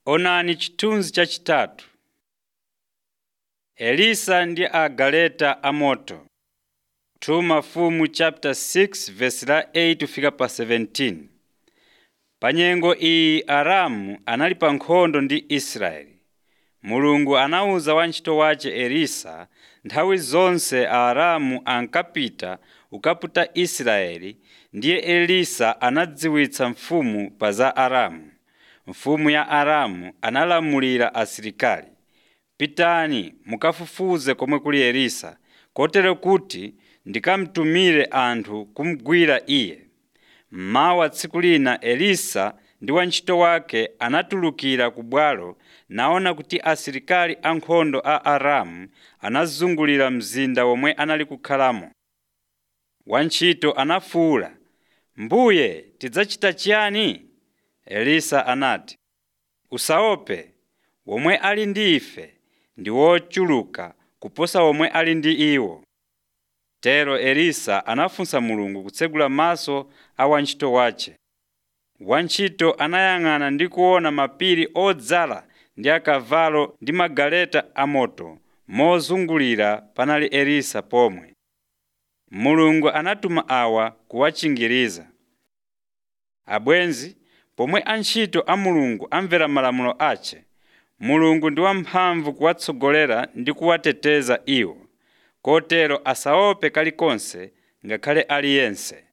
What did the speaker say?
Onani chithunzi chachitatu. Elisa ndi agaleta amoto 2 Mafumu chapter 6 verse la 8 fika pa 17. Pa nyengo iyi Aramu anali pa nkhondo ndi Israeli. Mulungu anawuza wantchito wace Elisa nthawi zonse Aaramu ankapita kukaputa Israeli ndiye Elisa anadziwitsa mfumu pa za Aramu. Mfumu ya Aramu analamulira asilikali, “Pitani mukafufuze komwe kuli Elisa, kotero kuti ndikamtumire anthu kumugwira iye.” Mmawa tsiku lina Elisa ndi wantchito wake anatulukira ku bwalo naona kuti asilikali ankhondo a Aramu anazungulira mzinda womwe anali kukhalamo. Wantchito anafuwula, “Mbuye tidzachita chiyani?” Elisa anati, “Usaope, womwe ali ndi ife ndi wochuluka kuposa womwe ali ndi iwo.” Tero Elisa anafunsa Mulungu kutsegula maso a wantchito wace. Wantchito anayang'ana ndi kuona mapiri odzala ndi akavalo ndi magaleta amoto mozungulira panali Elisa pomwe. Mulungu anatuma awa kuwachingiriza. Abwenzi, pomwe antchito a Mulungu amvera malamulo ace, Mulungu ndi wamphamvu kuwatsogolera ndi kuwateteza iwo, kotero asaope kalikonse ngakhale aliyense.